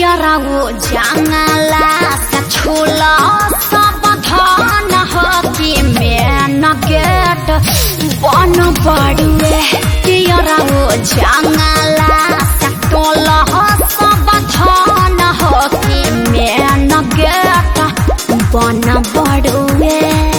कियरागो जंगला से छूला सावधान हो कि मेन गेट बन बड़ुए कियरागो जंगला से टोला सावधान हो कि मेन गेट बन बड़ुए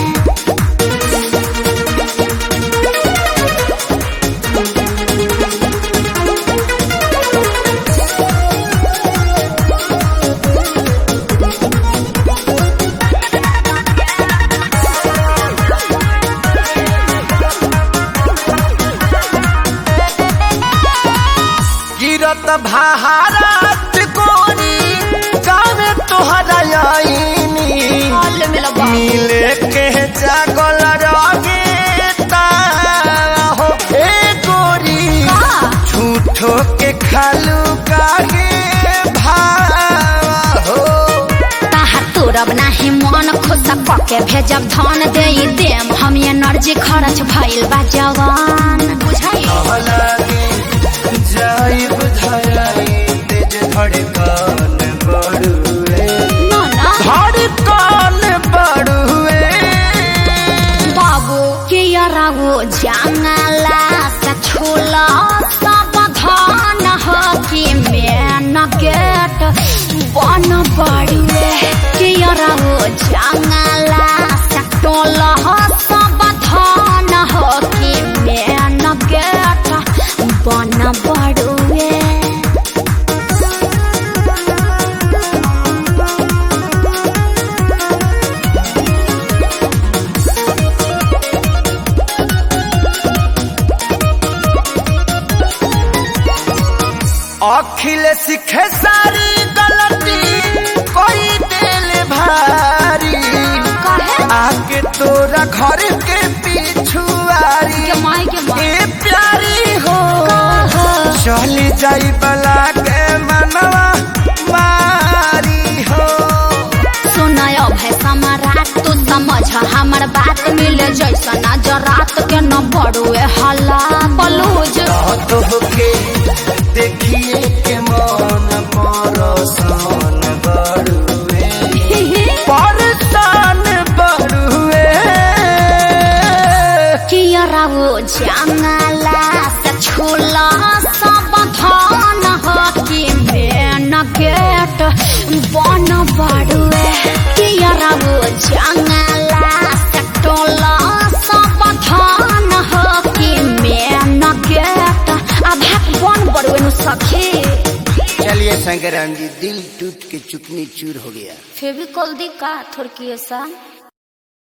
गिरत भारत कोरी गावे तोहरा आईनी मिले के जागल रगे हो ए गोरी झूठो के खालू कागे भाव हो ताहा तोरब नाही मन खुश पके भेजब धन दे देम हम एनर्जी खर्च भइल बा जवान बुझाई लगे जाइब धराई तेज धड़कन बड़ुए ना ना धड़कन बड़ुए बाबू के रागो जंगला से छोला सावधान हो कि मेन गेट बन बड़ुए के रागो जंगला से टोला सावधान हो कि मेन गेट बन बड़ुए अखिल सीखे सारी गलती कोई दिल भारी कहे आके तोरा घर के पिछुआरी के माई के माई ए प्यारी हो कहा चली जाई बला के मनवा मारी हो सुनाय भाई सम्राट तू समझ हमर बात मिले जैसा नजर रात के न बड़ुए हल्ला बलूज तो होके देखिए के मन परसान बड़ुए परसान बड़ुए कियरा वो जंगला से छूला सावधान हो कि मेन गेट बन बड़ुए कियरा वो जंगला से टोला सावधान हो कि मेन गेट आधा बन बड़ुए नु सखी चलिए शंकराम जी दिल टूट के चुकनी चूर हो गया फेविकॉल दी का थोड़की ऐसा